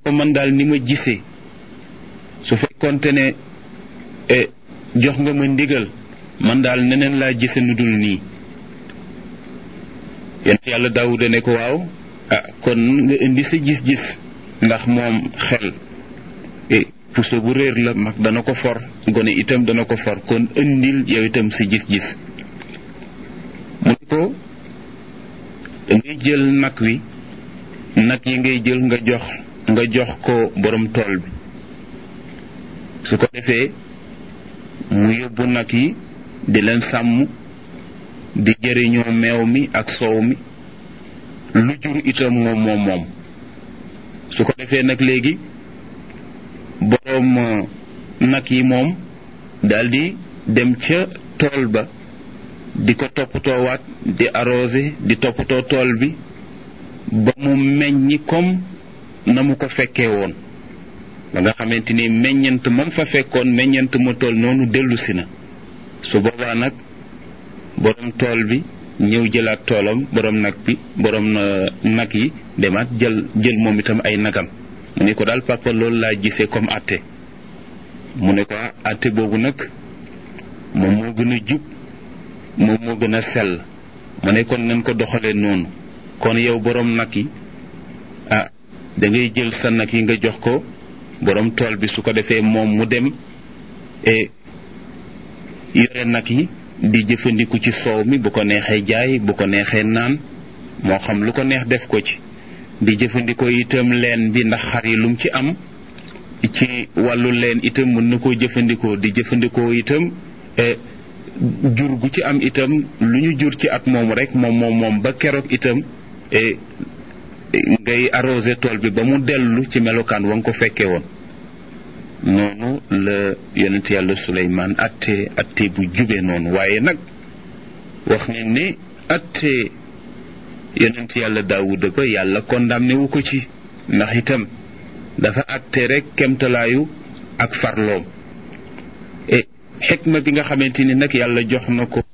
ko man daal ni ma gisee su fekkonte ne jox nga ma ndigal man daal neneen laa gise nu dul nii yonent yàlla daawuda ne ko waaw ah kon nga indi sa gis-gis ndax moom xel puso bu réer la mag dana ko for gone itam dana ko for kon indil yow itam si gis-gis mu ne ko dangay jël nag wi nag yi ngay jël nga jox nga jox ko borom tool bi su ko defee mu yóbbu nag yi di leen sàmm di jëriñoo meew mi ak soow mi lu jur itam moom moom moom su ko defee nag léegi boroom nag yi moom daldi dem ca tool ba di ko toppatoowaat di arrosé di toppatoo tool bi ba mu meññi comme na mu ko fekkee woon ba nga xamante ni meññant mam fa fekkoon meññant ma tool noonu dellu si na su boobaa nag borom tool bi ñëw jëlaat toolam borom nag bi borom nag yi demaat jël jël moom itam ay nagam mu ne ko daal papa loolu laa gisee comme atte mu ne ko atte boobu nag moom moo gën a jub moom moo gën a sell mu ne kon nañ ko doxalee noonu kon yow borom nag yi ah da ngay jël sa nag yi nga jox ko borom tool bi su ko defee moom mu dem e yore nag yi di jëfandiku ci soow mi bu ko neexee jaay bu ko neexee naan moo xam lu ko neex def ko ci di jëfandikoo itam leen bi ndax xar yi lum ci am ci wàllu leen itam mën na koo jëfandikoo di jëfandikoo itam jur gu ci am itam lu ñu jur ci at moom rek moom moom moom ba keroog itam ngay arrosé tool bi ba mu dellu ci melokaan wa nga ko fekkee woon noonu la yonent yàlla suleymaan atte atte bu jube noonu waaye nag wax nañ ne atte yonent yàlla daawuda ba yàlla condamné wu ko ci ndax itam dafa atte rek kemtalaayu ak farloom e xikma bi nga xamante ni nag yàlla jox na ko